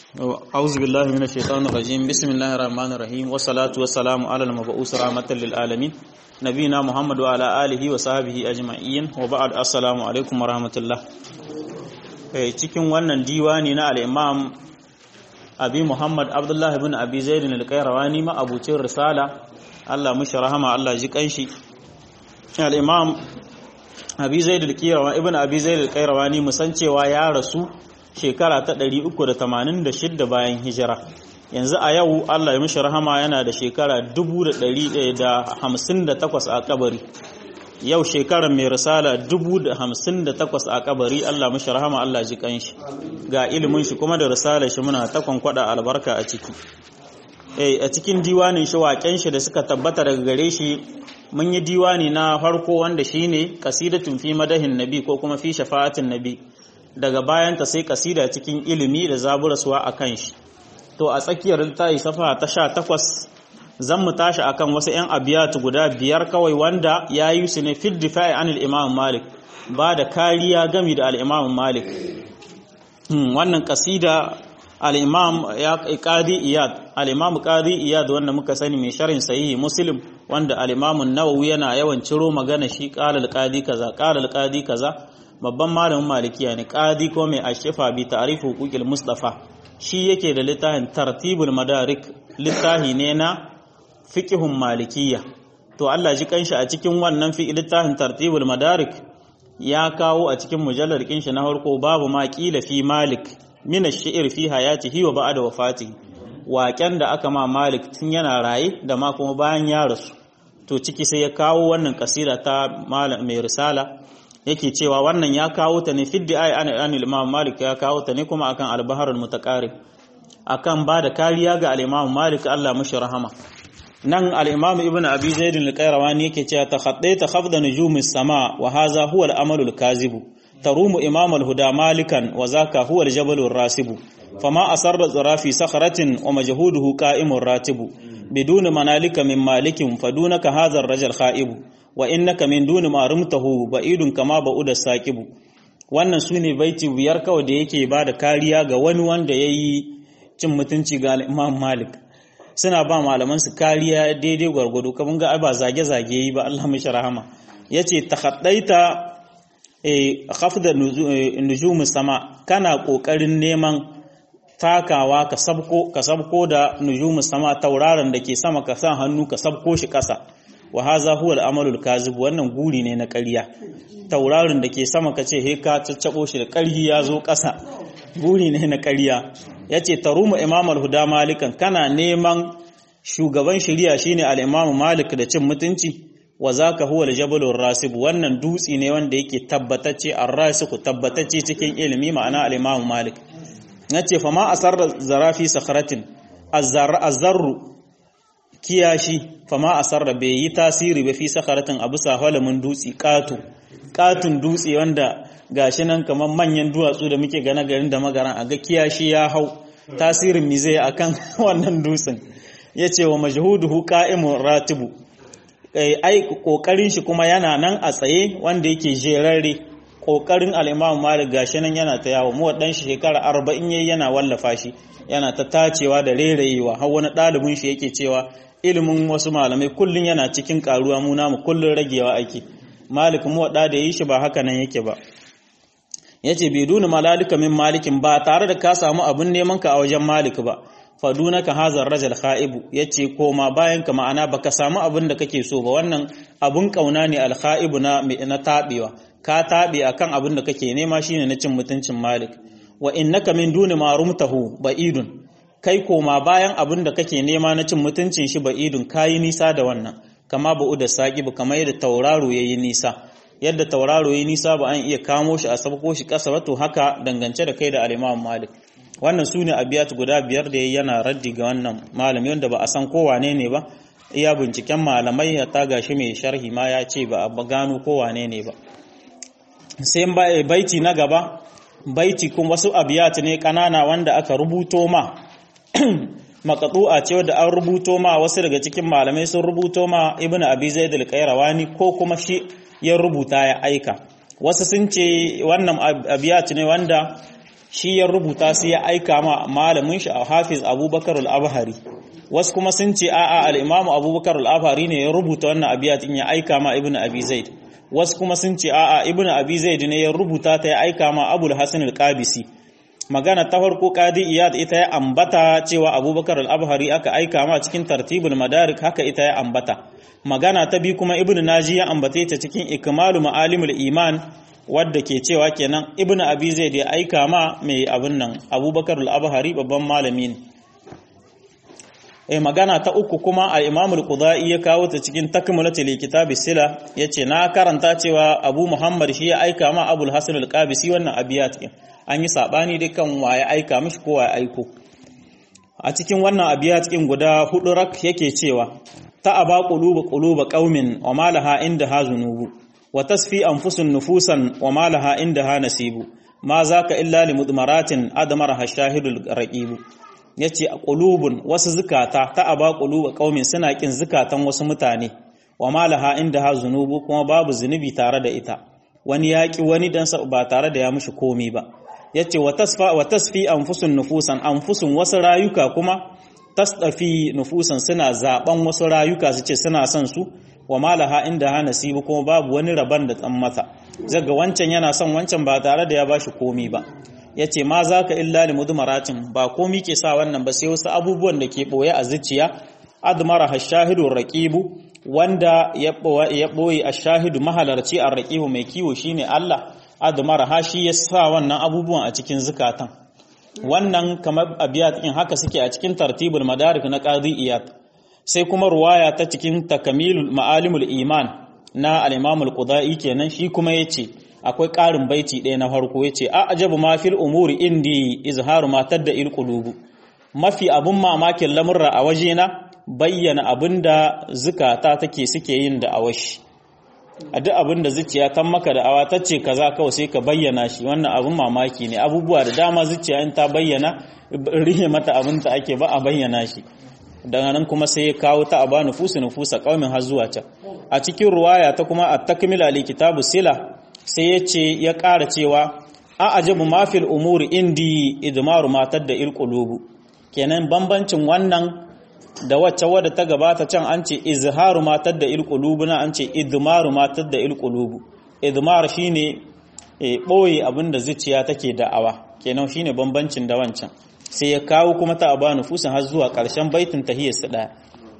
أعوذ بالله من الشيطان الرجيم بسم الله الرحمن الرحيم والصلاة والسلام على المبعوث رحمة للعالمين نبينا محمد وعلى آله وصحبه أجمعين وبعد السلام عليكم ورحمة الله cikin wannan diwani na al-Imam Abi Muhammad Abdullah ibn Abi Zaid al-Qayrawani ma abucin risala Allah mushi rahama Allah ji kanshi al-Imam Abi Zaid al-Qayrawani ibn Abi Zaid al-Qayrawani musan cewa ya rasu shekara ta 386 bayan hijira yanzu a yau Allah ya mishi rahama yana da shekara 1158 a kabari yau shekarar mai risala 1058 a kabari Allah mishi rahama Allah ji kanshi ga ilimin shi kuma da risalar shi muna ta kwankwada albarka a ciki eh a cikin diwanin shi waken shi da suka tabbata daga gare shi mun yi diwani na farko wanda shine qasidatun fi madahin nabi ko kuma fi shafa'atin nabi daga bayanta sai kasida cikin ilimi da zaburaswa a kan shi to a tsakiyar littafi safa ta sha takwas zan mu tashi akan wasu 'yan abiyatu guda biyar kawai wanda ya yi su ne fil difa'i an imam malik ba da kariya gami da al'imam malik wannan kasida al'imam ya qadi iyad al'imam qadi iyad wanda muka sani mai sharhin sahihi muslim wanda al'imam nawawi yana yawan ciro magana shi qala al-qadi kaza qala al-qadi kaza babban malamin malikiya ne qadi ko mai ashifa bi ta'rif huquqil mustafa shi yake da littafin tartibul madarik littafi ne na fiqhun malikiya to Allah ji kanshi a cikin wannan fi littafin tartibul madarik ya kawo a cikin mujallar kin shi na farko babu ma qila fi malik min ash-shi'r fi hayatihi wa ba'da wafatihi waƙen da aka ma malik tun yana raye da ma kuma bayan ya rasu to ciki sai ya kawo wannan kasida ta mai risala yake cewa wannan ya kawo ta ne fiddi ai an anil imam malik ya kawo ta ne kuma akan al-baharul mutaqarrib akan ba da kariya ga al-imam malik Allah mushi rahama nan al-imam ibn abi zaid al-qayrawani yake cewa takhaddaita khafda nujumis sama wa hadha huwa al-amalu al-kazib tarumu imam al-huda malikan wa zaka huwa al-jabal ar-rasib fama asarra zarafi sakhratin wa majhuduhu qa'imur ratibu bidun manalika min malikin fadunaka hadha ar-rajul khaibu wa innaka min duni ma rumtahu ba'idun kama ba'uda saqibu wannan sune baiti biyar kawai da yake ba da kariya ga wani wanda yayi cin mutunci ga Imam Malik suna ba malaman su kariya daidai gwargwado kaman ga ba zage zage yi ba Allah mishi rahama yace takhaddaita eh khafda nujum sama kana kokarin neman takawa ka sabko ka sabko da nujum sama tauraron da ke sama ka sa hannu ka sabko shi kasa wa haza huwa al-amalul kazib wannan guri ne na ƙarya taurarin da ke sama kace he ka caccabo shi da ƙarhi ya zo ƙasa guri ne na ƙarya yace tarumu imam al-huda malikan kana neman shugaban shari'a shine al-imam malik da cin mutunci wa zaka huwa al-jabalur rasib wannan dutsi ne wanda yake tabbatacce ar-rasiku tabbatacce cikin ilimi ma'ana al-imam malik yace fa ma asarra zarafi sakhratin az-zarru kiyashi fama a sarra bai yi tasiri ba fi sakaratin abu sahalamin dutse ƙato ƙatun dutse wanda gashi nan kamar manyan duwatsu da muke gane garin da magaran a ga kiyashi ya hau tasirin mi zai akan wannan dutsen ya ce wa majhuduhu qa'imun ratibu ai kokarin shi kuma yana nan a tsaye wanda yake jerare kokarin al-Imam Malik gashi nan yana ta yawo mu wadan shi shekara 40 yayi yana wallafa shi yana ta tacewa da rereyewa har wani ɗalibin shi yake cewa ilimin wasu malamai kullun yana cikin karuwa mu namu kullun ragewa ake malik mu wada da yi shi ba haka nan yake ba yace bai duna malalika min malikin ba tare da ka samu abun neman ka a wajen malik ba fadunaka hazar rajal khaibu yace koma bayan ka ma'ana baka samu abun da kake so ba wannan abun kauna ne al khaibu na na tabewa ka tabe akan abun da kake nema shine na cin mutuncin malik wa innaka min duni ma rumtahu ba'idun kai koma bayan abin da kake nema na cin mutuncin shi ba idun kayi nisa da wannan kama ba da saki ba kamar yadda tauraro yayi nisa yadda tauraro yayi nisa ba an iya kamo shi a sabko shi kasa ba to haka dangance da kai da al-Imam Malik wannan sune abiyat guda biyar da yayi yana raddi ga wannan malami wanda ba a san ko wane ne ba iya binciken malamai ya taga shi mai sharhi ma ya ce ba a gano ko wane ne ba sai baiti na gaba baiti kuma wasu abiyat ne kanana wanda aka rubuto ma maqtu'a ce wadda an rubuto ma wasu daga cikin malamai sun rubuto ma ibnu abi zaid al-qayrawani ko kuma shi ya rubuta ya aika wasu sun ce wannan abiyat ne wanda shi ya rubuta sai ya aika ma malamin shi a hafiz abubakar al-abhari wasu kuma sun ce a'a al-imamu abubakar al-abhari ne ya rubuta wannan abiyatin ya aika ma ibnu abi zaid wasu kuma sun ce a'a ibnu abi zaid ne ya rubuta ta ya aika ma abul hasan al-qabisi magana ta farko qadi iyad ita ya ambata cewa abubakar al-abhari aka aika ma cikin tartibul madarik haka ita ya ambata magana ta bi kuma ibnu naji ya ambate ta cikin ikmalu ma'alimul iman wadda ke cewa kenan ibnu abi zaid ya aika ma mai abun nan abubakar al-abhari babban malami ne eh magana ta uku kuma al-imam al-qudai ya kawo ta cikin takmilatul kitab sila yace na karanta cewa abu muhammad shi ya aika ma abul hasan al-qabisi wannan abiyat an yi sabani dukan waye aika mishi ko waye aiko a cikin wannan abiyat din guda hudu rak yake cewa ta aba qulubu quluba qaumin wa malaha inda hazunubu wa tasfi anfusun nufusan wa malaha inda ha nasibu ma zaka illa limudmaratin admaraha shahidul raqibu yace a qulubun wasu zukata ta aba quluba qaumin suna kin zukatan wasu mutane wa malaha inda ha zunubu kuma babu zunubi tare da ita wani yaki wani dan ba tare da ya mushi komi ba yace wa tasfa wa tasfi anfusun nufusan anfusun wasu rayuka kuma tasdafi nufusan suna zaben wasu rayuka su ce suna son su wa malaha inda ha nasibu kuma babu wani raban da tsan mata zaga wancan yana son wancan ba tare da ya bashi komi ba yace ma zaka illa li mudmaratin ba komi ke sa wannan ba sai wasu abubuwan da ke boye a zuciya admara hashahidu raqibu wanda ya boye ashahidu mahalarci ar-raqibu mai kiwo shine Allah admara ha shi ya sa wannan abubuwan a cikin zukatan wannan kamar abiyat din haka suke a cikin tartibul madarik na qadi iyad sai kuma ruwaya ta cikin takamilul ma'alimul iman na al-imam al-qudai kenan shi kuma yace akwai ƙarin baiti ɗaya na farko yace a ajabu ma fil umuri indi izharu ma tadda il qulubu mafi abun mamakin lamurra a wajena bayyana abinda zukata take suke yin da awashi a duk abin da zuciya ta maka da awa ta ce kaza kawai sai ka bayyana shi wannan abin mamaki ne abubuwa da dama zuciya in ta bayyana rihe mata abin ta ake ba a bayyana shi daga nan kuma sai ya kawo ta aba nufusu nufusa kaumin har zuwa can a cikin ruwaya ta kuma a takmila li kitabu sila sai ya ce ya ƙara cewa a ajabu mafil umuri indi idmaru matar da ilqulubu kenan bambancin wannan da wacce wadda ta gabata can an ce izharu matar da ilqulubu na an ce idmaru matar da ilqulubu idmar shine e boye abinda zuciya take da'awa kenan shine bambancin da wancan sai ya kawo kuma ta aba nufusin har zuwa ƙarshen baitin tahiyar su daya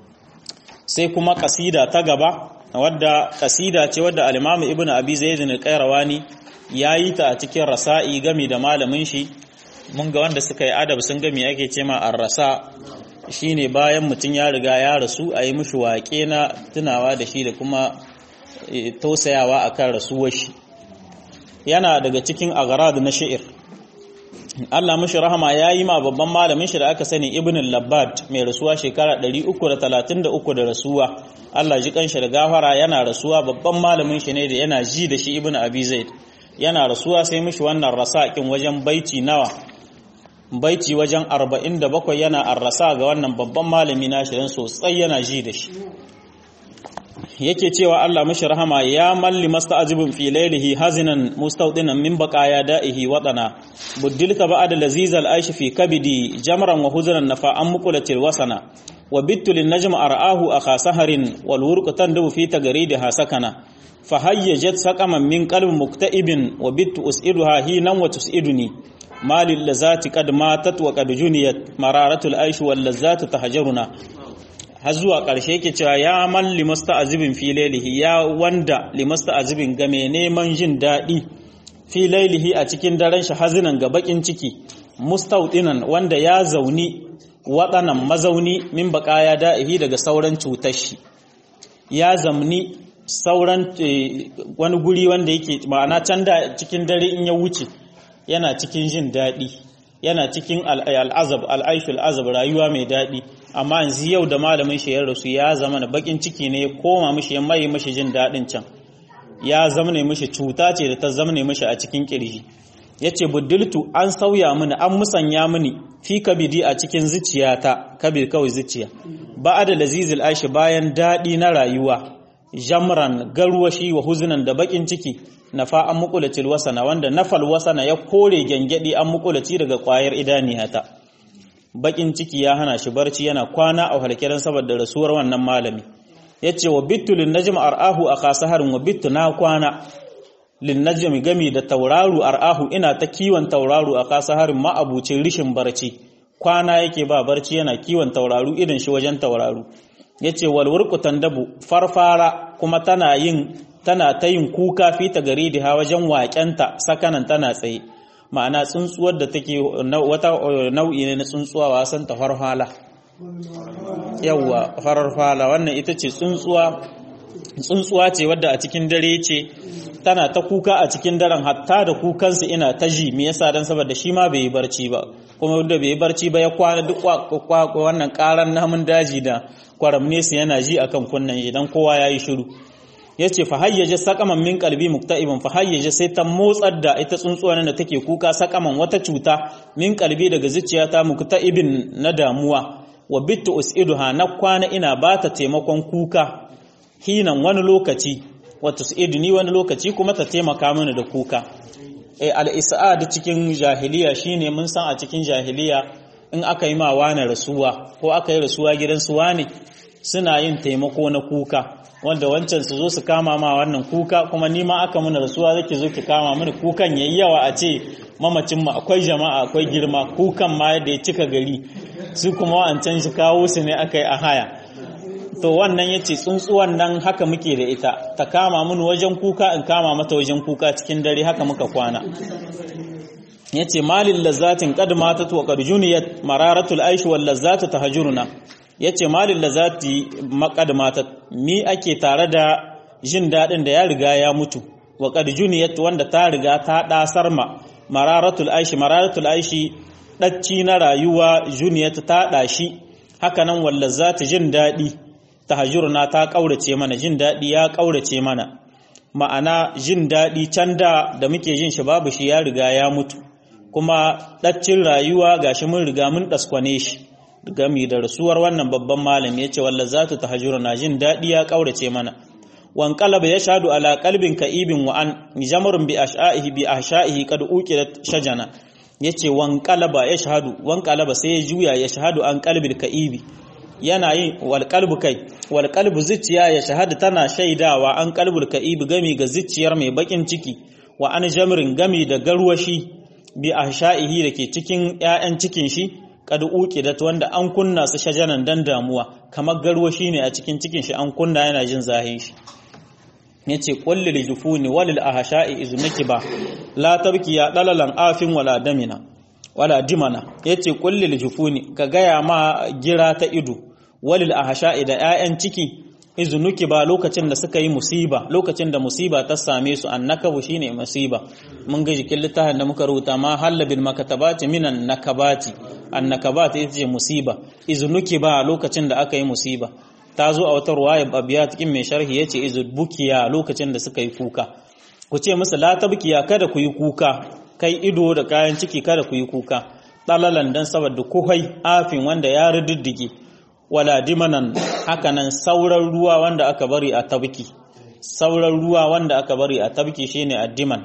sai kuma kasida ta gaba wadda kasida ce wadda al-Imam Ibn Abi Zaid al-Qayrawani yayi ta a cikin rasa'i gami da malamin shi mun ga wanda suka yi adab sun gami ake ce ma ar-rasa shine bayan mutum ya riga ya rasu a yi mishi waƙe na tunawa da shi da kuma tausayawa akan rasuwar shi yana daga cikin agarad na shi'ir Allah mishi rahama ya yi ma babban malamin shi da aka sani Ibn al-Labbad mai rasuwa shekara 333 da rasuwa Allah ji kanshi da gafara yana rasuwa babban malamin shi ne da yana ji da shi Ibn Abi Zaid yana rasuwa sai mishi wannan rasakin wajen baiti nawa baiti wajen 47 yana arrasa ga wannan babban malami na shi dan sosai yana ji da shi yake cewa Allah mishi rahama ya malli masta'ajibun fi laylihi hazinan mustawdinan min baqaya da'ihi wadana buddilka ba'da lazizal aishi fi kabidi jamran wa huzran nafa an muqulatil wasana wa bittu lin najm ar'ahu akha saharin wal wurqu tandu fi tagridi sakana fahayyajat saqaman min qalbi mukta'ibin wa bittu us'iduha hinan wa tus'iduni malil lazati qad matat wa qad juniyat mararatul aishi wal lazatu tahjaruna har zuwa ƙarshe yake cewa ya man limasta azibin fi lailihi ya wanda limasta azibin ga mai neman jin daɗi fi lailihi a cikin daren shi hazinan ga bakin ciki mustaudinan wanda ya zauni waɗannan mazauni min ya da'ihi daga sauran cutar shi ya zamni sauran wani guri wanda yake ma'ana can da cikin dare in ya wuce yana cikin jin daɗi yana cikin al'azab al'aishul azab rayuwa mai daɗi amma yanzu yau da malamin shi ya rasu ya zama na bakin ciki ne ya koma mishi ya mai mishi jin daɗin can ya zama ne mishi cuta ce da ta zama ne mishi a cikin kirji ya ce buddiltu an sauya mini an musanya mini fi kabidi a cikin zuciyata kabir kawai zuciya ba da lazizil aishi bayan daɗi na rayuwa jamran garwashi wa huzunan da bakin ciki nafa an muqulatil wasana wanda nafal wasana ya kore gengedi an muqulaci daga kwayar idaniyata bakin ciki ya hana shi barci yana kwana a halkiran saboda rasuwar wannan malami yace wa bittu lin najm arahu aka saharin wa bittu na kwana lin najm gami da tauraru arahu ina ta kiwon tauraru aka saharin ma'abucin rishin barci kwana yake ba barci yana kiwon tauraru irin shi wajen tauraru yace wal wurqu tandabu farfara kuma tana yin tana ta yin kuka fi ta gari da wajen waƙenta sakanan tana tsaye ma'ana tsuntsuwar da take wata nau'i ne na tsuntsuwa wasan ta farfala yawwa farfala wannan ita ce tsuntsuwa tsuntsuwa ce wadda a cikin dare ce tana ta kuka a cikin daren hatta da kukansu ina ta ji me yasa dan saboda shi ma bai yi barci ba kuma wanda bai yi barci ba ya kwana duk wannan karan namun daji da kwaramne su yana ji akan kunnan idan kowa ya yi shiru ya ce fahayyaje sakaman min kalbi mukta'ibin fahayyaje sai ta motsar da ita tsuntsuwa da take kuka sakaman wata cuta min kalbi daga zuciyata mukta'ibin na damuwa wa bittu us'iduha na kwana ina ba ta taimakon kuka hinan wani lokaci wa tus'iduni wani lokaci kuma ta taimaka mana da kuka e al-is'ad cikin jahiliya shine mun san a cikin jahiliya in aka yi ma wani rasuwa ko aka yi rasuwa gidan su wani suna yin taimako na kuka wanda wancan su zo su kama ma wannan kuka kuma ni ma aka mana rasuwa zaki zo ki kama mini kukan yayi yawa a ce mamacin mu akwai jama'a akwai girma kukan ma yadda ya cika gari su kuma wancan shi kawo su ne aka yi a haya to wannan yace tsuntsuwan nan haka muke da ita ta kama mini wajen kuka in kama mata wajen kuka cikin dare haka muka kwana yace malil lazzatin qad matat wa qad juniyat mararatul aish wal lazzatu tahjuruna yace malil lazzati maqad matat mi ake tare da jin dadin da ya riga ya mutu wa qad juniyat wanda ta riga ta dasar ma mararatul aish mararatul aish dacci na rayuwa juniyat ta dashi haka nan wal lazzatu jin dadi tahjuruna ta kaurace mana jin dadi ya kaurace mana ma'ana jin dadi can da da muke jin shi babu shi ya riga ya mutu kuma ɗaccin rayuwa gashi mun riga mun ɗaskwane shi gami da rasuwar wannan babban malam ya ce walla za ta tahajjura na jin daɗi ya ƙaurace mana wan qalaba yashhadu ala qalbin ka'ibin wa an jamarun bi ashaihi bi ashaihi qad uqidat shajana yace wan qalaba yashhadu wan qalaba sai ya juya yashhadu an qalbil ka'ibi yana yin wal qalbu kai wal qalbu zuciya ya shahada tana shaidawa an qalbul ka'ibi gami ga zuciyar mai bakin ciki wa an jamrin gami da garwashi bi ahsha'ihi dake cikin ƴaƴan cikin shi kad uqidat wanda an kunna su shajanan dan damuwa kamar garwashi ne a cikin cikin shi an kunna yana jin zahin shi yace qul lil jufuni walil ahsha'i iznaki ba la tabki ya dalalan afin wala damina wala dimana yace qul lil jufuni ka gaya ma gira ta ido walil ahsha'i da ƴaƴan ciki izunuki ba lokacin da suka yi musiba lokacin da musiba ta same su annakabu shine musiba mun ga jikin littafin da muka rubuta ma halla bil makatabati minan nakabati annakabati ita ce musiba izunuki ba lokacin da aka yi musiba ta zo a wata ruwaya abiya cikin mai sharhi yace izbukiya lokacin da suka yi kuka ku ce musu la tabkiya kada ku yi kuka kai ido da kayan ciki kada ku yi kuka dalalan dan saboda kuhai afin wanda ya riddige wala dimanan hakanan sauran ruwa wanda aka bari a tabki sauran ruwa wanda aka bari a tabki shine addiman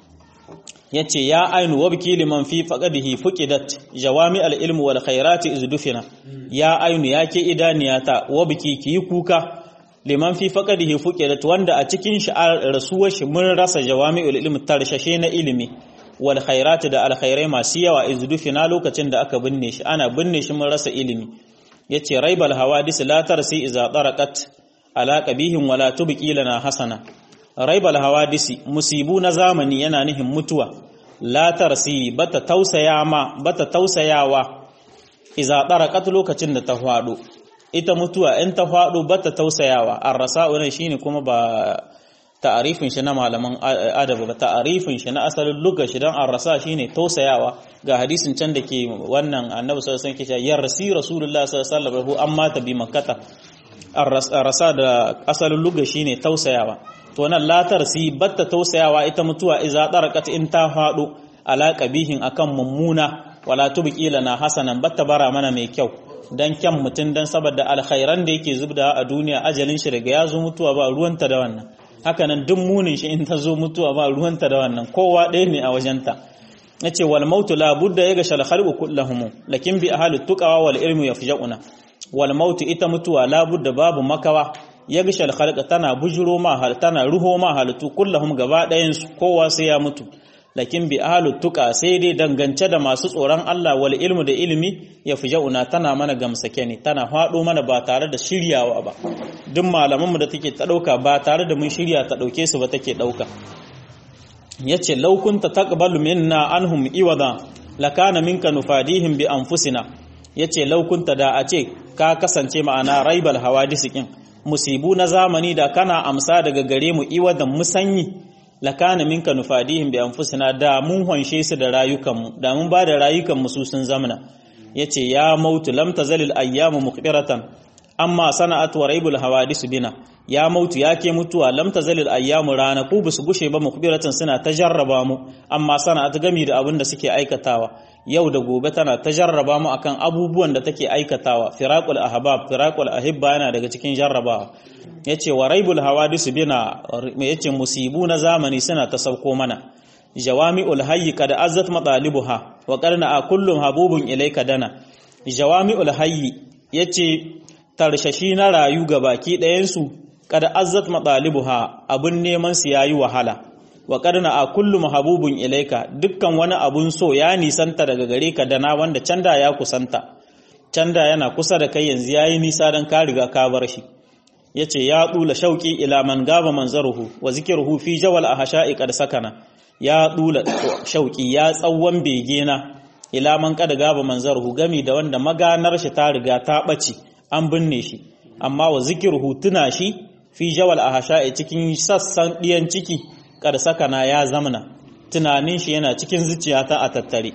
yace ya ainu wabki liman fi faqadihi fuqidat jawami al-ilm wal khairati izdufina ya ainu yake idaniyata wabki ki kuka liman fi faqadihi fuqidat wanda a cikin shi rasuwar shi mun rasa jawami al-ilm tarshashe na ilimi wal khairati da al-khairai masu yawa izdufina lokacin da aka binne shi ana binne shi mun rasa ilimi yace raibal hawadis la tarsi iza taraqat ala qabihin wala tubqi lana hasana raibal hawadisi musibu na zamani yana nihin mutuwa la tarsi bata tausaya ma bata tausayawa iza taraqat lokacin da ta fado ita mutuwa in ta fado bata tausayawa arrasa'u ne shine kuma ba ta'arifin shi na malaman adabi ba ta'arifin shi na asalin lugha shi dan arrasa shine tausayawa ga hadisin can da ke wannan annabi sallallahu alaihi wasallam ke yarsi rasulullah sallallahu alaihi wasallam amma ta bi makkata arrasa da asalin lugha shine tausayawa to nan latar si batta tausayawa ita mutuwa iza daraqat in ta fado ala qabihin akan mummuna wala tubqi lana hasanan batta bara mana mai kyau dan kyan mutum dan saboda alkhairan da yake zubda a duniya ajalin shi daga ya zo mutuwa ba ruwanta da wannan hakanan duk munin shi in ta zo mutuwa ba ruwanta da wannan kowa ɗaya ne a wajenta yace wal mautu la budda yaga shal khalqu kullahum lakin bi ahli tuqawa wal ilmu yafja'una wal mautu ita mutuwa la budda babu makawa yaga shal khalqa tana bujuro ma hal tana ruho ma halittu kullahum gaba ɗayan su kowa sai ya mutu lakin bi ahli tuqa sai dai dangance da masu tsoron Allah wal ilmu da ilimi yafja'una tana mana gamsake ne tana fado mana ba tare da shiryawa ba duk malaman mu da take ta dauka ba tare da mun shirya ta dauke su ba take dauka yace law kunta taqbalu minna anhum iwada lakana minka nufadihim bi anfusina yace law kunta da a ce ka kasance ma'ana raibal hawadisikin musibu na zamani da kana amsa daga gare mu iwadan musanyi lakana minka nufadihim bi anfusina da mun hanshe su da rayukanmu da mun ba da rayukanmu su sun zamana yace ya mautu lam tazalil ayyamu muqbiratan amma sana'at wa raibul hawadis bina ya mautu ya ke mutuwa lam tazalil ayyamu rana ku bisu gushe ba mukhbiratan suna ta jarraba mu amma sana ta gami da abin da suke aikatawa yau da gobe tana ta jarraba mu akan abubuwan da take aikatawa firaqul ahbab firaqul ahibba yana daga cikin jarrabawa yace wa raibul hawadis bina yace musibu na zamani suna ta sauko mana jawami'ul hayy kad azzat matalibuha wa qarna a kullum habubun ilayka dana jawami'ul hayy yace tarshashi na rayu ga baki ɗayansu kada azzat matsalibuha abun neman su yayi wahala wa karna a kullu mahabubun ilaika dukkan wani abun so ya nisanta daga gare ka dana wanda canda ya kusanta canda yana kusa da kai yanzu yayi nisa dan ka riga ka bar shi yace ya dula shauki ila man gaba manzaruhu wa zikruhu fi jawal ahsha'i qad sakana ya dula shauki ya tsawon begena ila man qad gaba manzaruhu gami da wanda maganar shi ta riga ta bace an binne shi amma wa zikirhu tuna shi fi jawal ahsha'i cikin sassan diyan ciki kada sakana ya zamana tunanin shi yana cikin zuciyata a tattare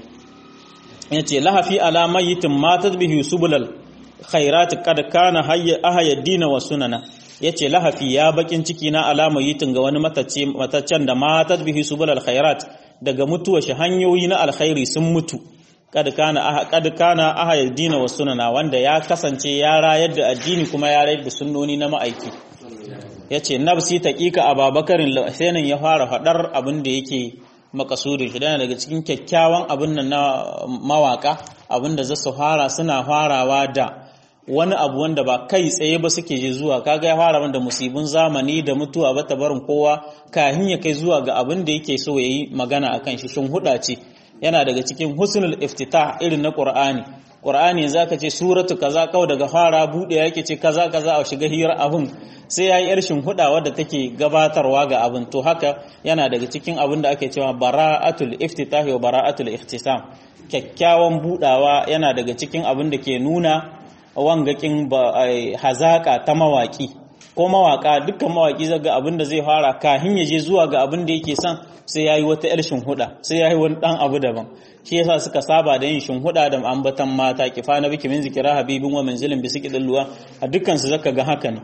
yace lahafi ala mayitin matat bihi subulal khairat kad kana hayya ahaya dina wa sunana yace lahafi ya bakin ciki na alama yitin ga wani matacce mataccen da matat bihi subulal khairat daga mutuwa shi hanyoyi na alkhairi sun mutu kad kana kad kana ahayar dina wa sunana wanda ya kasance ya rayar da addini kuma ya rayar da sunnoni na ma'aiki yace nafsi taqiqa ababakarin sainin ya fara fadar abin da yake makasudin shi dana daga cikin kyakkyawan abin nan na mawaka abin da zasu fara suna farawa da wani abu wanda ba kai tsaye ba suke je zuwa kaga ya fara da musibin zamani da mutuwa ba ta barin kowa kahin ya kai zuwa ga abin da yake so yayi magana akan shi shin huda ce yana daga cikin husnul iftitah irin na Qur'ani Qur'ani zaka ce suratu kaza kawai daga fara bude yake ce kaza kaza a shiga hirar abun sai yayi yar huda wadda take gabatarwa ga abin to haka yana daga cikin abin da ake cewa bara'atul iftitah wa bara'atul ikhtisam kyakkyawan budawa yana daga cikin abin da ke nuna wangakin hazaka ta mawaki ko mawaka dukkan mawaki zaga abin da zai fara kahin ya je zuwa ga abin da yake son sai yayi wata yar shinhuda sai yayi wani dan abu daban shi yasa suka saba da yin shinhuda da ambatan mata kifana biki min zikira habibin wa manzilin bi sikidin luwa a dukkan su zaka ga haka ne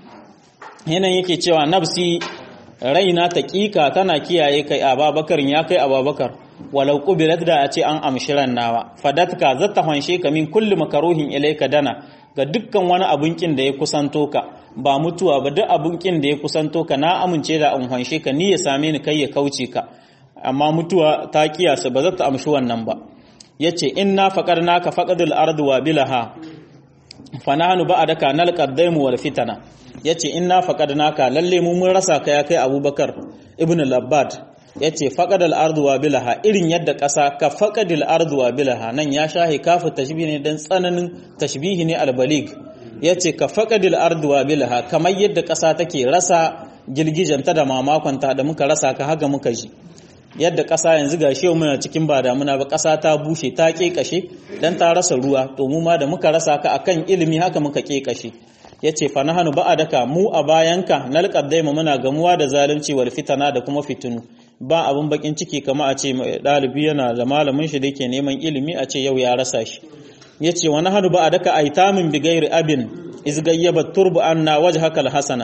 yanan yake cewa nafsi raina taqiqa tana kiyaye kai ababakar ya kai ababakar walau qubilat da a ce an amshi nawa fadatka zata hanshe ka min kulli makaruhin ilayka dana ga dukkan wani abun kin da ya kusanto ka ba mutuwa ba duk abun kin da ya kusanto ka na amince da an hanshe ka ni ya same ni kai ya kauce ka amma mutuwa ta kiyasa ba za ta amshi wannan ba yace inna faqarnaka faqadul ardu wa bilaha fanahnu ba'daka nalqaddaimu wal fitana yace inna faqadnaka lalle mu mun rasa ka ya kai abubakar ibn labbad yace faqadal ardu wa bilaha irin yadda ƙasa ka faqadil ardu wa bilaha nan ya shahi kafu tashbih ne dan tsananin tashbihi ne albalig yace ka faqadil ardu wa bilaha kamar yadda ƙasa take rasa girgijanta da mamakonta da muka rasa ka haka muka ji yadda ƙasa yanzu ga shi muna cikin ba damuna ba ƙasa ta bushe ta ƙeƙashe dan ta rasa ruwa to mu ma da muka rasa ka akan ilimi haka muka ƙeƙashe yace fa nahnu ba'adaka mu a bayanka nalqad daima muna gamuwa da zalunci wal fitana da kuma fitinu ba abun bakin ciki kama a ce dalibi yana da malamin shi da yake neman ilimi a ce yau ya rasa shi yace wa nahnu ba'adaka aitamin bi ghairi abin iz gayyaba turbu anna wajhaka hasana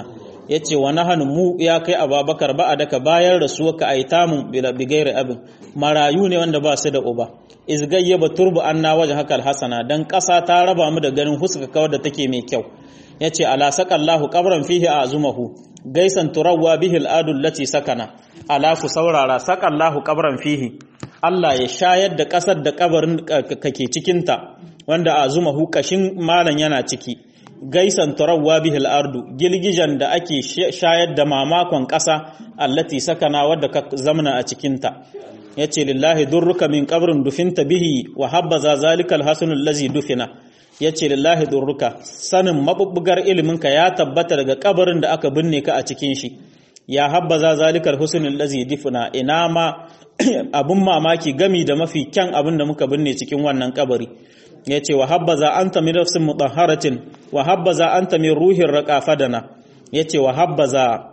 yace wa nahanu mu ya kai ababakar ba daka bayan rasuwa ka aitamun bila bigairi abin marayu ne wanda ba su da uba izgayyaba turbu anna waje hakal hasana dan ƙasa ta raba mu da ganin huska kawar da take mai kyau yace ala saqallahu qabran fihi azumahu gaisan turawwa bihi al'adu lati sakana ala ku saurara saqallahu qabran fihi Allah ya shayar da ƙasar da kabarin kake cikin ta wanda azumahu kashin malan yana ciki gaisan turawwa bihi al'ardu gilgijan da ake shayar da mamakon ƙasa allati sakana wadda ka zamana a cikin ta yace lillahi durruka min qabrin dufinta bihi wa habbaza zalikal hasanul ladzi dufina yace lillahi durruka sanin mabubbugar iliminka ya tabbata daga kabarin da aka binne ka a cikin shi ya habbaza zalikal husnul ladzi dufina ina ma abun mamaki gami da mafi kyan abin da muka binne cikin wannan kabari yace wa habbaza anta min nafsin mutahharatin wa habbaza anta min ruhin raqafadana yace wa habbaza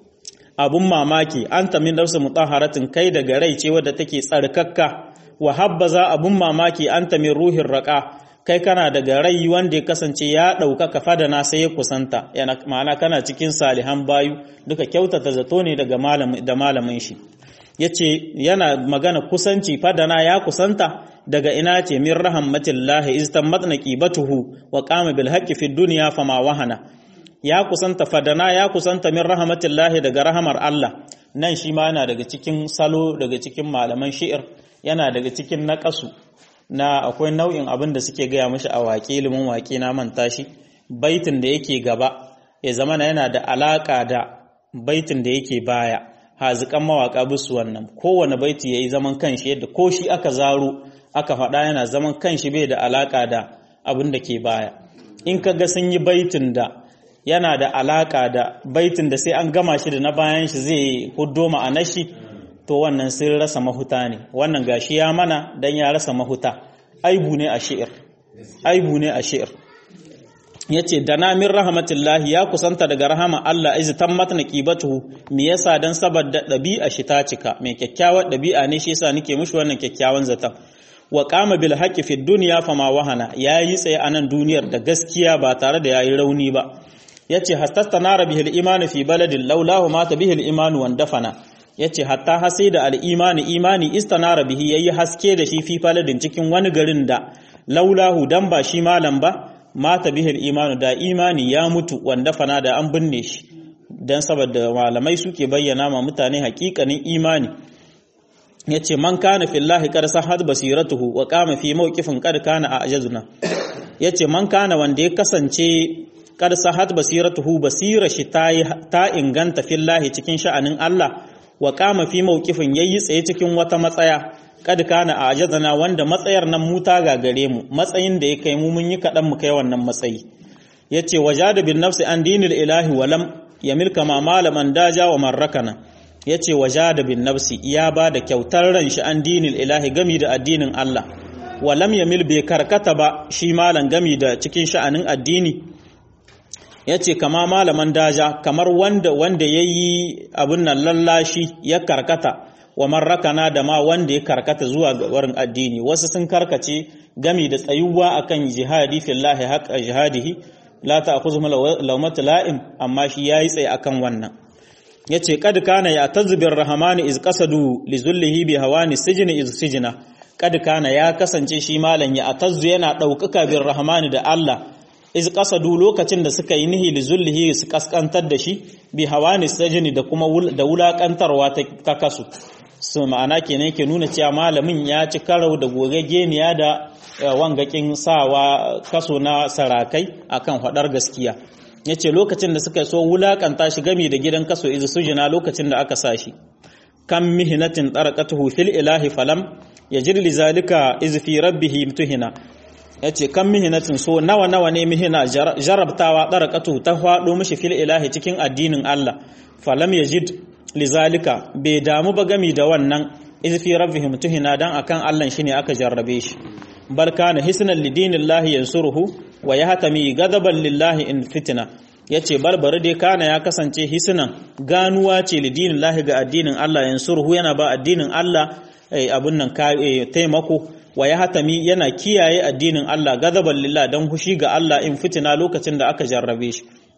abun mamaki an min nafsu mutahharatin kai daga rai ce wadda take tsarkakka wa habbaza abun mamaki an min ruhin raqa kai kana daga rai wanda ya kasance ya ɗaukaka fadana sai ya kusanta yana ma'ana kana cikin salihan bayu duka kyautata zato ne daga malamin da malamin shi yace yana magana kusanci fadana ya kusanta daga ina ce min rahmatillahi iz tamatna qibatuhu wa qama bil haqqi fid dunya fama wahana ya kusanta fadana ya kusanta min rahmatillahi daga rahamar Allah nan shi ma yana daga cikin salo daga cikin malaman shi'ir yana daga cikin naƙasu na akwai nau'in abin da suke gaya mashi a waƙe ilimin waƙe na manta shi baitin da yake gaba ya zama yana da alaƙa da baitin da yake baya haziƙan mawaƙa bisu wannan kowane baiti ya yi zaman kanshi yadda ko shi aka zaro aka faɗa yana zaman kanshi bai da alaƙa da abin da ke baya in ka ga sun yi baitin da yana da alaƙa da baitin da sai an gama shi da na bayan shi zai huddo ma'anar shi to wannan sun rasa mahuta ne wannan gashi ya mana dan ya rasa mahuta aibu ne a shi'ir aibu ne a shi'ir yace dana min rahmatillahi ya kusanta daga rahama Allah iz tammat naqibatuhu me yasa dan saboda dabi'a shi ta cika mai kyakkyawar dabi'a ne shi yasa nake mishi wannan kyakkyawan zaton wa qama bil haqqi fid dunya fama wahana yayi tsaye a nan duniyar da gaskiya ba tare da yayi rauni ba yace hastastanara bihil imanu fi baladin laulahu mata bihil imanu wandafana yace hatta hasi da al-imani imani istanara bihi yayi haske da shi fi baladin cikin wani garin da laulahu dan ba shi malam ba mata bihil imanu da imani ya mutu wandafana da an binne shi dan saboda malamai suke bayyana ma mutane hakikanin imani yace man kana fillahi qad sahad basiratuhu wa qama fi mawqifin qad kana ajazuna yace man kana wanda ya kasance kad sahat basiratuhu basira shi ta inganta fillahi cikin sha'anin Allah wa kama fi mawqifin yayi tsaye cikin wata matsaya kad kana ajazana wanda matsayar nan mu ta gagare mu matsayin da ya kai mu mun yi kadan mu kai wannan matsayi yace wajada bin nafsi an dinil ilahi walam yamil kama malaman daja wa marrakana yace wajada bin nafsi ya ba da kyautar ran shi an dinil ilahi gami da addinin Allah walam yamil bai karkata ba shi malan gami da cikin sha'anin addini ya ce kama malaman daja kamar wanda wanda ya yi abin nan lallashi ya karkata wa marrakana da ma wanda ya karkata zuwa ga warin addini wasu sun karkace gami da tsayuwa akan jihadi fillahi haqqa jihadihi la ta'khudhuhum lawmat la'im amma shi yayi tsaye akan wannan yace kad kana ya tazbir rahmani iz qasadu li zullihi bi hawani sijni iz sijna kad kana ya kasance shi malan ya atazzu yana daukaka bir rahmani da Allah iz qasadu lokacin da suka yi nihi zullihi su kaskantar da shi bi hawani sajini da kuma da wulakantarwa ta kasu su ma'ana kenan ke nuna cewa malamin ya ci karau da gogageniya da wangakin sawa kaso na sarakai akan hadar gaskiya yace lokacin da suka so wulakanta shi gami da gidan kaso iz sujina lokacin da aka sa shi kam mihnatin tarqatuhu fil ilahi falam yajid li zalika iz fi rabbih tuhina ya ce kan mihinatin so nawa nawa ne mihina jarabtawa ɗarakatu ta faɗo mashi fil ilahi cikin addinin Allah falam yajid lizalika bai damu ba gami da wannan izfi rabbihim tuhina dan akan Allah shine aka jarrabe shi bal kana hisnan lidinillahi yansuruhu wa yahtami gadaban lillahi in fitna yace barbare dai kana ya kasance hisnan ganuwa ce lidinillahi ga addinin Allah yansuruhu yana ba addinin Allah abun nan taimako wa ya hatami yana kiyaye addinin Allah gadaban lillah don hushi ga Allah in fitina lokacin da aka jarrabe shi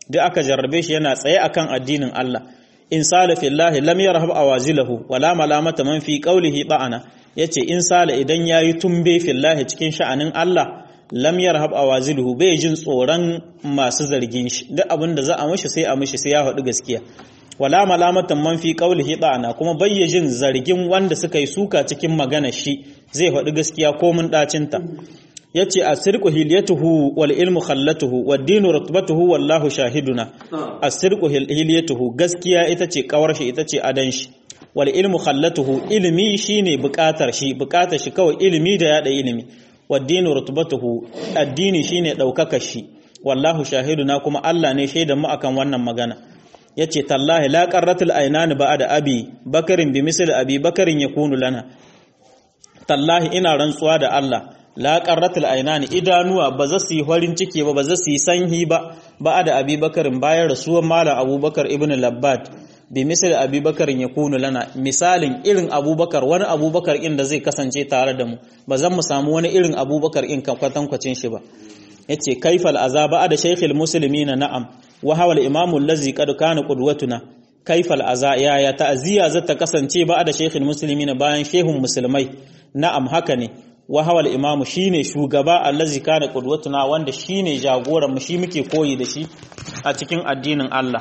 duk aka jarrabe shi yana tsaye akan addinin Allah in sala fillahi lam yarhab awazilahu wala malamata man fi qawlihi ba'ana yace in sala idan yayi tumbe fillahi cikin sha'anin Allah lam yarhab awaziluhu bai jin tsoron masu zargin shi duk abin da za a mishi sai a mishi sai ya faɗi gaskiya wala malamatan man fi qawlihi da'ana kuma bayyajin zargin wanda suka yi suka cikin magana shi zai faɗi gaskiya ko mun dacinta yace asirqu hilyatuhu wal ilmu khallatuhu wad dinu rutbatuhu wallahu shahiduna asirqu hilyatuhu gaskiya ita ce kawar shi ita ce adan shi wal ilmu khallatuhu ilimi shine bukatar shi bukatar shi kawai ilimi da yada ilimi wad dinu rutbatuhu addini shine daukakar shi wallahu shahiduna kuma Allah ne shaidan mu akan wannan magana yace tallahi la qarratul aynani ba'da abi bakarin bi misli abi bakarin yakunu lana tallahi ina rantsuwa da Allah la qarratul aynani idanuwa ba za su yi farin ciki ba ba za su yi sanhi ba ba'da abi bakarin bayan rasuwan malam abubakar ibn labbad bi misli abi bakarin yakunu lana misalin irin abubakar wani abubakar inda zai kasance tare da mu ba zan mu samu wani irin abubakar in kwatankwacin shi ba yace kaifal azaba da shaykhil muslimina na'am wa hawa al-imamu allazi qad kana qudwatuna kaifal aza ya ya ta'ziya zata kasance ba da shaykhil muslimina bayan shehun musulmai na'am haka ne wa hawa al-imamu shine shugaba allazi kana qudwatuna wanda shine jagoran mu shi muke koyi da shi a cikin addinin Allah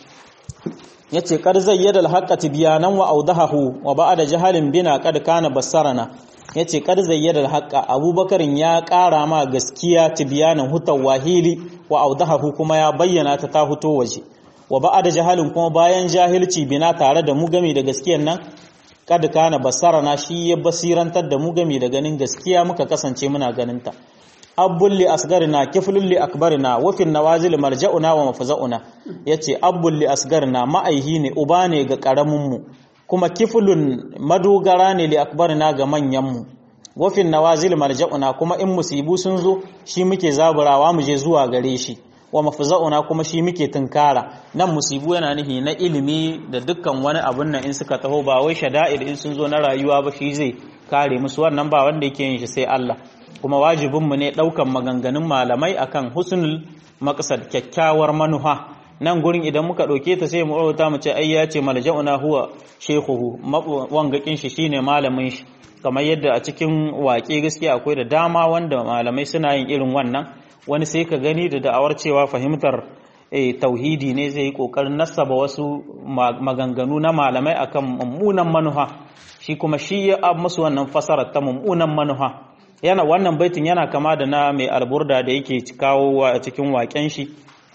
yace qad zayyada al-haqqa tibyanan wa awdahahu wa ba'da jahalin bina qad kana bassarana ya ce kar zayyadar haƙa abubakarin ya ƙara ma gaskiya tibiyanin hutar wahili wa audahahu kuma ya bayyana ta ta huto waje wa ba'a da jahalin kuma bayan jahilci bina tare da mu gami da gaskiyan nan kad kana basarana shi ya basirantar da mu gami da ganin gaskiya muka kasance muna ganinta abbul li asgarina kiflul li akbarina wa fin nawazil marja'una wa mafza'una yace abbul li asgarina ma'aihi ne uba ne ga karamin mu kuma kifulun madogara ne li akbarina ga manyanmu wafin nawazil marja'una kuma in musibu sun zo shi muke zaburawa mu je zuwa gare shi wa mafza'una kuma shi muke tunkara nan musibu yana nihi na ilimi da dukkan wani abun nan in suka taho ba wai shada'id in sun zo na rayuwa ba shi zai kare musu wannan ba wanda yake yin shi sai Allah kuma wajibin mu ne daukan maganganun malamai akan husnul maqsad kyakkyawar manuha nan gurin idan muka ɗauke ta sai mu rubuta mu ce ai ya ce malja'una huwa shekuhu wangakin shi shine malamin shi kamar yadda a cikin waƙe gaskiya akwai da dama wanda malamai suna yin irin wannan wani sai ka gani da da'awar cewa fahimtar tauhidi ne zai yi ƙoƙarin nasaba wasu maganganu na malamai akan mummunan manuha shi kuma shi ya musu wannan fasarar ta mummunan manuha yana wannan baitin yana kama da na mai alburda da yake kawo a cikin waƙen shi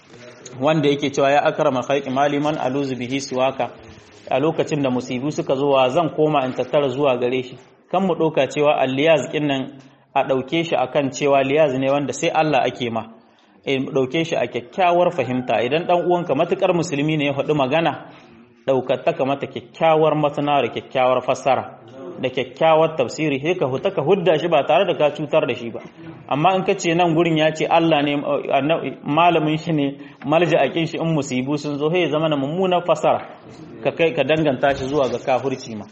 wanda yake cewa ya akrama khalqi maliman aluzu bihi siwaka a lokacin da musibu suka zo wa zan koma in tattara zuwa gare shi kan mu ɗauka cewa alliyaz nan a ɗauke shi akan cewa liyaz ne wanda sai Allah ake ma ɗauke shi a kyakkyawar fahimta idan ɗan uwanka matukar musulmi ne ya faɗi magana ɗaukar mata kyakkyawar masana da kyakkyawar fassara da kyakkyawar tafsiri sai ka huta ka hudda shi ba tare da ka cutar da shi ba amma in ka ce nan gurin ya ce Allah ne malamin shi ne malja akin shi in musibu sun zo sai zama na mummunar fasara ka kai ka danganta shi zuwa ga kafirci ma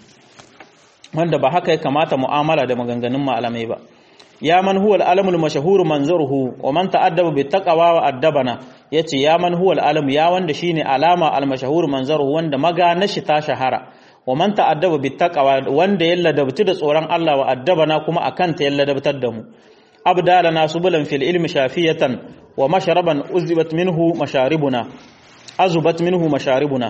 wanda ba haka ya kamata mu'amala da maganganun malamai ba ya man huwa al-alamul mashhur manzuruhu wa man ta'addaba bi taqwa wa addabana yace ya man huwa al ya wanda shine alama al-mashhur manzuruhu wanda magana shi ta shahara wa man ta'addaba bi taqwa wanda yalla dabtu da tsoron Allah wa addabana kuma akan ta yalla dabtar da mu abdalana subulan fil ilmi shafiyatan wa mashraban uzibat minhu masharibuna azubat minhu masharibuna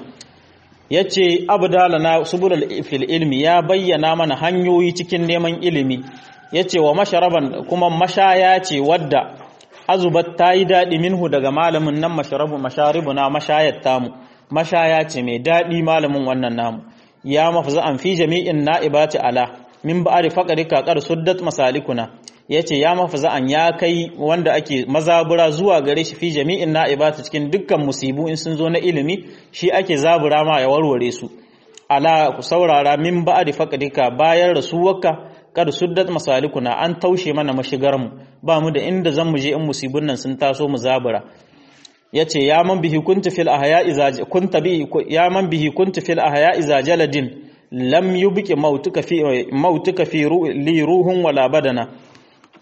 yace abdalana subulal fil ilmi ya bayyana mana hanyoyi cikin neman ilimi yace wa masharaban kuma mashaya ce wadda azubat tayi dadi minhu daga malamin nan masharabu masharibuna mashayat tamu mashaya ce mai dadi malamin wannan namu ya mafza an fi jami'in na'ibati ala min ba'ari faqarika qad suddat masalikuna yace ya mafza an ya kai wanda ake mazabura zuwa gare shi fi jami'in na'ibati cikin dukkan musibu in sun zo na ilimi shi ake zabura ma ya warware su ala ku saurara min ba'ari faqarika bayan rasuwarka kad suddat masalikuna an taushe mana mashigar mu ba mu da inda zan mu je in musibun nan sun taso mu zabura yace ya man bihi kuntu fil ahya iza kunta bi ya man bihi kuntu fil ahya iza jaladin lam yubqi mautuka fi mautuka fi li ruhun wala badana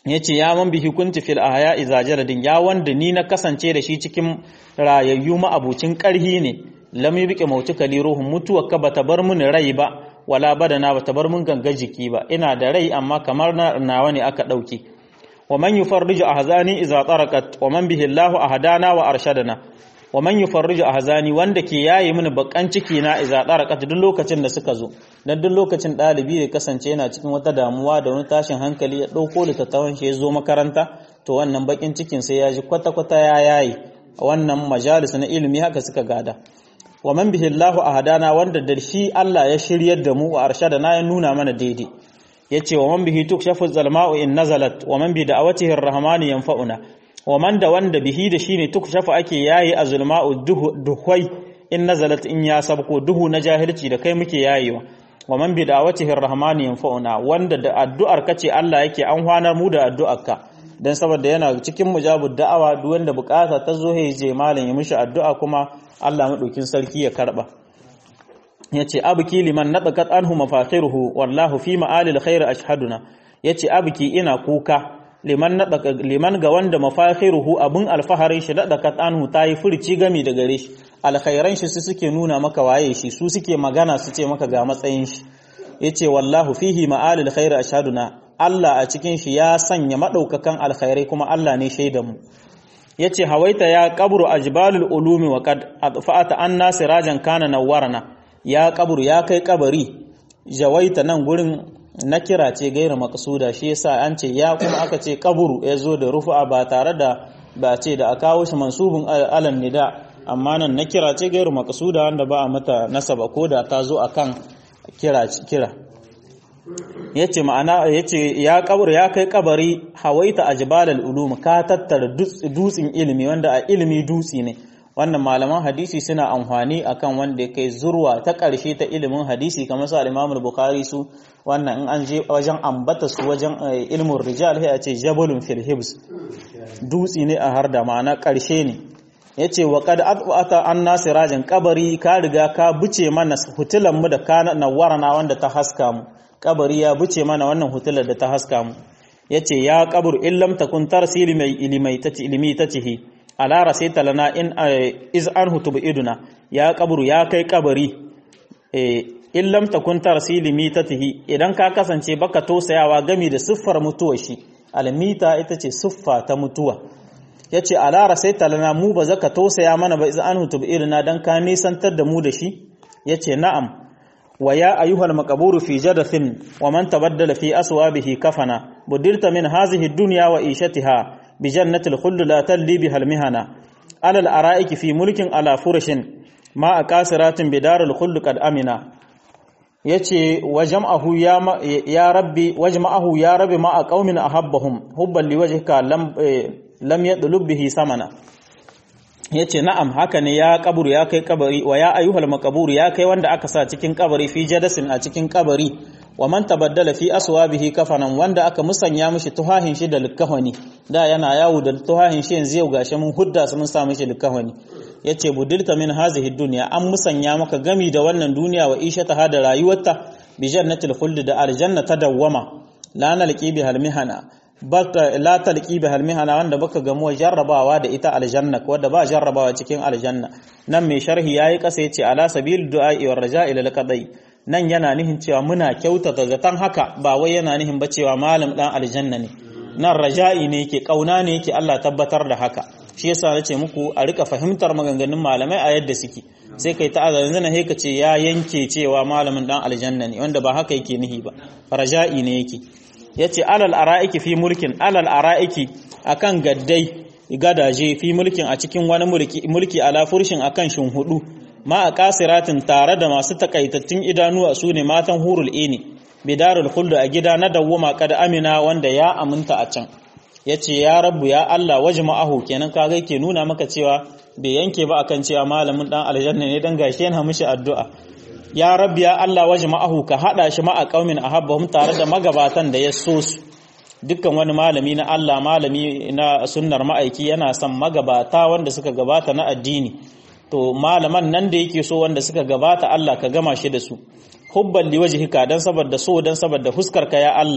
yace ya man bihi kunti fil ahya iza jaladin ya wanda ni na kasance da shi cikin rayayyu ma'abucin karhi ne lam yubqi mautuka li ruhun mutuwa ka bata bar mun rai ba wala badana bata bar mun ganga jiki ba ina da rai amma kamar nawa ne aka dauke wa man yufarriju ahzani iza tarakat wa man bihi Allahu ahdana wa arshadana wa man yufarriju ahzani wanda ke yayi mini bakan ciki na iza tarakat duk lokacin da suka zo dan duk lokacin dalibi ya kasance yana cikin wata damuwa da wani tashin hankali ya dauko littattafan shi ya zo makaranta to wannan bakin cikin sai ya ji kwata kwata ya yayi wannan majalis na ilimi haka suka gada wa man bihi Allahu ahadana wanda da shi Allah ya shiryar da mu wa arshadana ya nuna mana daidai yace wa man bihi tukshafu zalma'u in nazalat wa man bi da'awatihi arrahmani yanfa'una wa man da wanda bihi da shine tukshafu ake yayi azulma'u duhwai in nazalat in ya sabko duhu na jahilci da kai muke yayewa wa man bi da'awatihi arrahmani yanfa'una wanda da addu'ar kace Allah yake an hwanar mu da addu'arka dan saboda yana cikin mujabud da'awa duk wanda bukata ta zo ya je malam ya mishi addu'a kuma Allah madaukin sarki ya karba yace abki liman nadaqat anhu mafakhiruhu wallahu fi ma'alil khair ashhaduna yace abki ina kuka liman nadaqa liman ga wanda mafakhiruhu abun alfaharin shi nadaqat anhu tayi furci gami da gare shi alkhairan shi su suke nuna maka waye shi su suke magana su ce maka ga matsayin shi yace wallahu fihi ma'alil khair ashhaduna Allah a cikin shi ya sanya madaukakan alkhairai kuma Allah ne shaidan mu yace hawaita ya qabru ajbalul ulumi wa qad adfa'ata anna sirajan kana nawwarana ya kaburu ya kai kabari jawaita nan gurin na kira ce gaira makasuda shi yasa an ce ya kuma aka ce kaburu ya zo da rufu'a ba tare da ba ce da a kawo shi mansubin alan nida amma nan na kira ce gairu makasuda wanda ba a mata nasaba ko da ta zo akan kira kira yace ma'ana yace ya kaburu ya kai kabari hawaita ajbalal ulum ka tattara dutsin ilimi wanda a ilimi dutsi ne wannan malaman hadisi suna amfani akan wanda ya kai zurwa ta ƙarshe ta ilimin hadisi kamar su al-Imam bukhari su wannan in an je wajen ambata su wajen ilmin rijal sai a ce jabalun fil hibs dutsi ne a harda ma'ana ƙarshe ne yace wa qad at'ata an nasirajin kabari ka riga ka buce mana hutulan mu da kana nawarana wanda ta haska mu kabari ya buce mana wannan hutular da ta haska mu yace ya qabr illam takun tarsili mai ilimai tati ilimi tatihi ala rasaita lana in iz anhu tubiduna ya kaburu ya kai kabari in lam takun tarsili mitatihi idan ka kasance baka tosayawa gami da siffar mutuwa shi almita ita ce siffa ta mutuwa yace ala rasaita lana mu ba zaka tosaya mana ba iz anhu tubiduna dan ka nisantar da mu da shi yace na'am wa ya ayyuhal maqburu fi jadathin wa man tabaddala fi aswabihi kafana budirta min hazihi ad-dunya wa ishatiha بجنة الخلد لا تلي بها المهنة على الأرائك في ملك على فرش ما أكاسرات بدار الخلد قد أمنا yace wajma'ahu ya ya rabbi wajma'ahu ya rabbi ma qaumin ahabbahum hubban liwajhika lam lam yadlub bihi samana yace na'am haka ne ya kaburu ya kai kabari wa ya ayyuhal maqbur ya kai wanda aka sa cikin kabari fi jadasin a cikin kabari wa man tabaddala fi aswabihi kafanan wanda aka musanya mishi tuhahin shi da likafani da yana yawo da tuhahin shi yanzu yau gashi mun hudda su mun sa mishi likafani yace budilta min hazihi dunya an musanya maka gami da wannan duniya wa ishata ha da rayuwarta bi jannatil khuld da aljanna ta dawwama la nalqi bi halmihana baka la talqi bi halmihana wanda baka gamu jarrabawa da ita aljanna wanda ba jarrabawa cikin aljanna nan mai sharhi yayi kasa yace ala sabil du'a wa raja'i lil qadai nan yana nihin cewa muna kyautata zaton haka ba wai yana nihin ba cewa malam dan aljanna ne nan raja'i ne yake kauna ne yake Allah tabbatar da haka shi yasa nace muku a rika fahimtar maganganun malamai a yadda suke sai kai ta azan zana he ce ya yanke cewa malamin dan aljanna ne wanda ba haka yake nihi ba raja'i ne yake yace alal ara'iki fi mulkin alal ara'iki akan gaddai gadaje fi mulkin a cikin wani mulki mulki ala furshin akan shin hudu ma a kasiratin tare da masu takaitattun idanuwa su ne matan hurul ini bidarul khuldu a gida na dawwama kada amina wanda ya aminta a can yace ya rabbu ya Allah wajma'ahu kenan kaga yake nuna maka cewa bai yanke ba akan cewa malamin dan aljanna ne dan gashi yana mishi addu'a ya rabbi ya Allah wajma'ahu ka hada shi ma a qaumin ahabbahum tare da magabatan da ya so su dukkan wani malami na Allah malami na sunnar ma'aiki yana son magabata wanda suka gabata na addini to malaman nan da yake so wanda suka gabata Allah ka gama shi da su hubban liwajhika dan saboda so dan saboda huskar ka ya Allah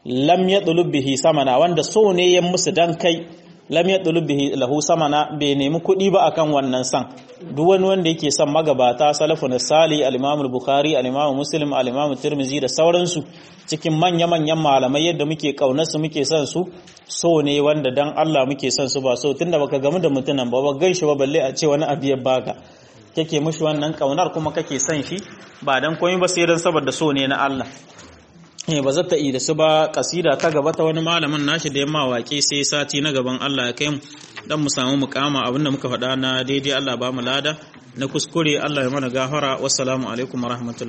lam yadlub bihi samana wanda so ne ya musu dan kai lam yadlub bihi lahu samana bai nemi kuɗi ba akan wannan san duk wani wanda yake son magabata salafun sali al-imam al-bukhari al-imam muslim al-imam tirmizi da sauransu cikin manya manyan malamai yadda muke kaunar su muke son su so ne wanda dan Allah muke son su ba so tunda baka gamu da mutunan ba ba ganshi ba balle a ce wani abu ya baka kake mushi wannan kaunar kuma kake son shi ba dan komai ba sai dan saboda so ne na Allah eh ba zata yi da su ba kasida ta gaba ta wani malamin nashi da yamma waƙe sai sati na gaban Allah ya kai mu dan mu samu mukama abinda muka faɗa na daidai Allah ba mu lada na kuskure Allah ya mana gafara wassalamu alaikum warahmatullahi